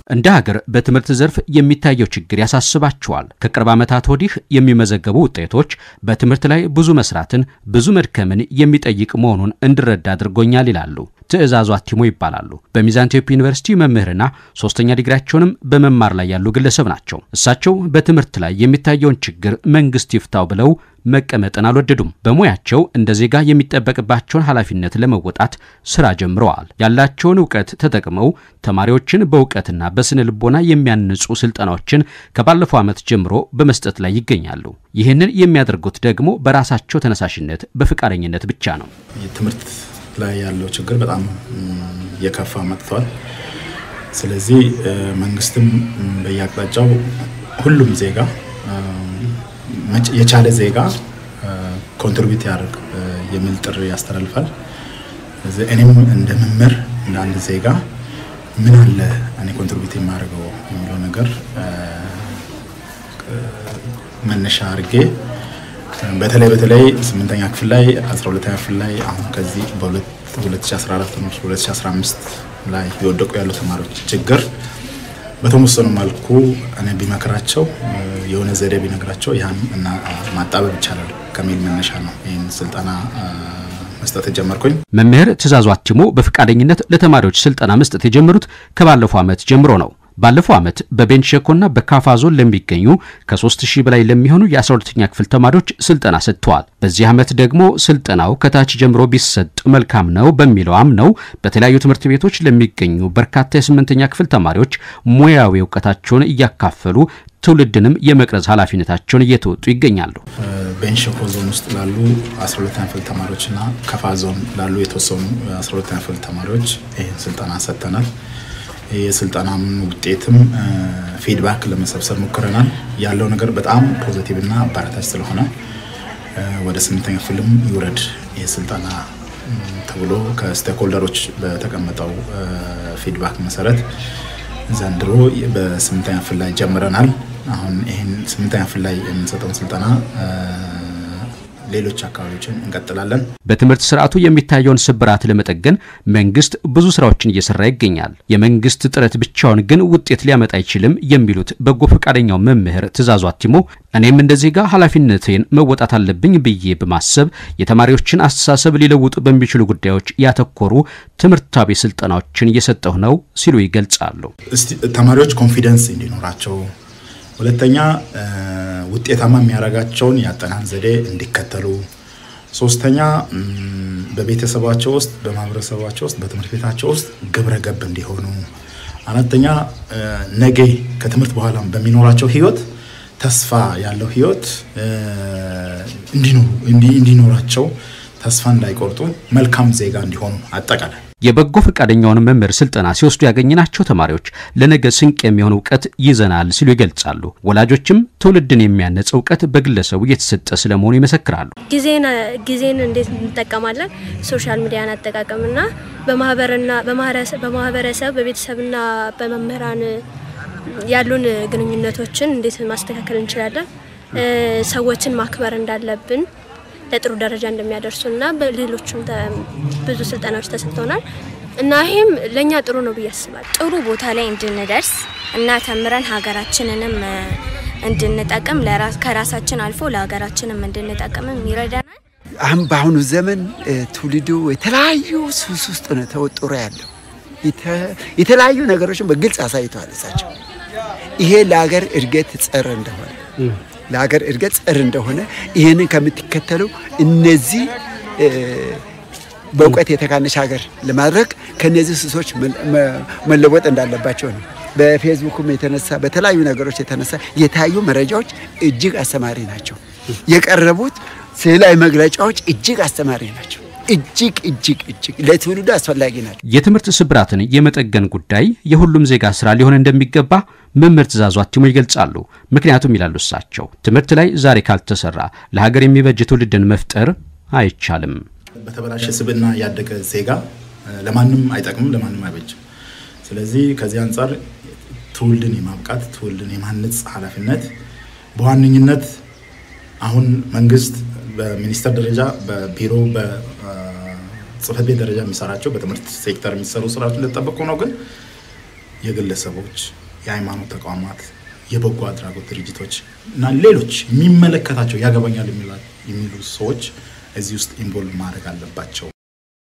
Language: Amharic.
እንደ ሀገር በትምህርት ዘርፍ የሚታየው ችግር ያሳስባቸዋል። ከቅርብ ዓመታት ወዲህ የሚመዘገቡ ውጤቶች በትምህርት ላይ ብዙ መስራትን፣ ብዙ መድከምን የሚጠይቅ መሆኑን እንድረዳ አድርጎኛል ይላሉ። ትዕዛዙ አቲሞ ይባላሉ። በሚዛን ቴፒ ዩኒቨርሲቲ መምህርና ሶስተኛ ዲግሪያቸውንም በመማር ላይ ያሉ ግለሰብ ናቸው። እሳቸው በትምህርት ላይ የሚታየውን ችግር መንግስት ይፍታው ብለው መቀመጥን አልወደዱም። በሙያቸው እንደ ዜጋ የሚጠበቅባቸውን ኃላፊነት ለመወጣት ስራ ጀምረዋል። ያላቸውን እውቀት ተጠቅመው ተማሪዎችን በእውቀትና በስነ ልቦና የሚያንጹ ስልጠናዎችን ከባለፈው ዓመት ጀምሮ በመስጠት ላይ ይገኛሉ። ይህንን የሚያደርጉት ደግሞ በራሳቸው ተነሳሽነት በፈቃደኝነት ብቻ ነው። ትምህርት ላይ ያለው ችግር በጣም የከፋ መጥቷል። ስለዚህ መንግስትም በየአቅጣጫው ሁሉም ዜጋ የቻለ ዜጋ ኮንትሪቢዩት ያደርግ የሚል ጥሪ ያስተላልፋል። እኔም እንደ መምህር እንደ አንድ ዜጋ ምን አለ እኔ ኮንትሪቢዩት የማደርገው የሚለው ነገር መነሻ አድርጌ በተለይ በተለይ ስምንተኛ ክፍል ላይ አስራ ሁለተኛ ክፍል ላይ አሁን ከዚህ በ2014 ነው 2015 ላይ የወደቁ ያሉ ተማሪዎች ችግር በተወሰኑ መልኩ እኔ ቢመክራቸው የሆነ ዘዴ ቢነግራቸው ያን እና ማጣበብ ይቻላል ከሚል መነሻ ነው ይህን ስልጠና መስጠት የጀመርኩኝ። መምህር ትእዛዙ አቲሞ በፈቃደኝነት ለተማሪዎች ስልጠና መስጠት የጀመሩት ከባለፈው ዓመት ጀምሮ ነው። ባለፈው ዓመት በቤንች ሸኮና በካፋ ዞን ለሚገኙ ከ3000 በላይ ለሚሆኑ የ12ኛ ክፍል ተማሪዎች ስልጠና ሰጥተዋል። በዚህ ዓመት ደግሞ ስልጠናው ከታች ጀምሮ ቢሰጥ መልካም ነው በሚለው አምነው በተለያዩ ትምህርት ቤቶች ለሚገኙ በርካታ የስምንተኛ ክፍል ተማሪዎች ሙያዊ እውቀታቸውን እያካፈሉ ትውልድንም የመቅረጽ ኃላፊነታቸውን እየተወጡ ይገኛሉ። ቤንች ሸኮ ዞን ውስጥ ላሉ 12ኛ ክፍል ተማሪዎችና ከፋ ዞን ላሉ የተወሰኑ 12ኛ ክፍል ተማሪዎች ይህን ስልጠና ሰጥተናል። የስልጠናም ውጤትም ፊድባክ ለመሰብሰብ ሞክረናል። ያለው ነገር በጣም ፖዚቲቭ እና አበረታች ስለሆነ ወደ ስምንተኛ ክፍልም ይውረድ ይህ ስልጠና ተብሎ ከስቴክሆልደሮች በተቀመጠው ፊድባክ መሰረት ዘንድሮ በስምንተኛ ክፍል ላይ ጀምረናል። አሁን ይህን ስምንተኛ ክፍል ላይ የምንሰጠውን ስልጠና ሌሎች አካባቢዎችን እንቀጥላለን። በትምህርት ስርዓቱ የሚታየውን ስብራት ለመጠገን መንግስት ብዙ ስራዎችን እየሰራ ይገኛል። የመንግስት ጥረት ብቻውን ግን ውጤት ሊያመጣ አይችልም የሚሉት በጎ ፈቃደኛው መምህር ትእዛዙ አቲሞ እኔም እንደ ዜጋ ኃላፊነቴን መወጣት አለብኝ ብዬ በማሰብ የተማሪዎችን አስተሳሰብ ሊለውጡ በሚችሉ ጉዳዮች ያተኮሩ ትምህርታዊ ስልጠናዎችን እየሰጠሁ ነው ሲሉ ይገልጻሉ። ተማሪዎች ኮንፊደንስ እንዲኖራቸው ሁለተኛ ውጤታማ የሚያደርጋቸውን የአጠናን ዘዴ እንዲከተሉ፣ ሶስተኛ በቤተሰባቸው ውስጥ፣ በማህበረሰባቸው ውስጥ፣ በትምህርት ቤታቸው ውስጥ ግብረ ገብ እንዲሆኑ፣ አራተኛ ነገ ከትምህርት በኋላ በሚኖራቸው ህይወት ተስፋ ያለው ህይወት እንዲኖራቸው ተስፋ እንዳይቆርጡ መልካም ዜጋ እንዲሆኑ አጠቃላይ የበጎ ፈቃደኛውን መምህር ስልጠና ሲወስዱ ያገኘናቸው ተማሪዎች ለነገ ስንቅ የሚሆን እውቀት ይዘናል ሲሉ ይገልጻሉ። ወላጆችም ትውልድን የሚያነጽ እውቀት በግለሰቡ እየተሰጠ ስለመሆኑ ይመሰክራሉ። ጊዜን እንዴት እንጠቀማለን፣ ሶሻል ሚዲያን አጠቃቀምና በማህበርና በማህበረሰብ በቤተሰብና በመምህራን ያሉን ግንኙነቶችን እንዴት ማስተካከል እንችላለን፣ ሰዎችን ማክበር እንዳለብን ለጥሩ ደረጃ እንደሚያደርሱና በሌሎችም ብዙ ስልጠናዎች ተሰጥተውናል እና ይሄም ለእኛ ጥሩ ነው ብዬ አስባለሁ። ጥሩ ቦታ ላይ እንድንደርስ እና ተምረን ሀገራችንንም እንድንጠቅም ከራሳችን አልፎ ለሀገራችንም እንድንጠቅምም ይረዳናል። አሁን በአሁኑ ዘመን ትውልዱ የተለያዩ ሱስ ውስጥ ነው ተወጥሮ ያለው። የተለያዩ ነገሮችን በግልጽ አሳይተዋል እሳቸው። ይሄ ለሀገር እድገት ጸር እንደሆነ ለሀገር እድገት ጸር እንደሆነ ይህንን ከምትከተሉ እነዚህ በእውቀት የተካነች ሀገር ለማድረግ ከነዚህ ሱሶች መለወጥ እንዳለባቸው ነው። በፌስቡክም የተነሳ በተለያዩ ነገሮች የተነሳ የታዩ መረጃዎች እጅግ አስተማሪ ናቸው። የቀረቡት ስዕላዊ መግለጫዎች እጅግ አስተማሪ ናቸው። እጅግ እጅግ እጅግ ለትውልዱ አስፈላጊ ናቸው። የትምህርት ስብራትን የመጠገን ጉዳይ የሁሉም ዜጋ ስራ ሊሆን እንደሚገባ መምህር ትእዛዙ አቲሞ ይገልጻሉ። ምክንያቱም ይላሉ እሳቸው ትምህርት ላይ ዛሬ ካልተሰራ ለሀገር የሚበጅ ትውልድን መፍጠር አይቻልም። በተበላሸ ስብዕና ያደገ ዜጋ ለማንም አይጠቅምም፣ ለማንም አይበጅም። ስለዚህ ከዚህ አንጻር ትውልድን የማብቃት ትውልድን የማነጽ ኃላፊነት በዋነኝነት አሁን መንግስት በሚኒስቴር ደረጃ በቢሮ በጽህፈት ቤት ደረጃ የሚሰራቸው በትምህርት ሴክተር የሚሰሩ ስራዎች እንደተጠበቁ ነው። ግን የግለሰቦች፣ የሃይማኖት ተቋማት፣ የበጎ አድራጎት ድርጅቶች እና ሌሎች የሚመለከታቸው ያገባኛል የሚሉ ሰዎች እዚህ ውስጥ ኢንቮልቭ ማድረግ አለባቸው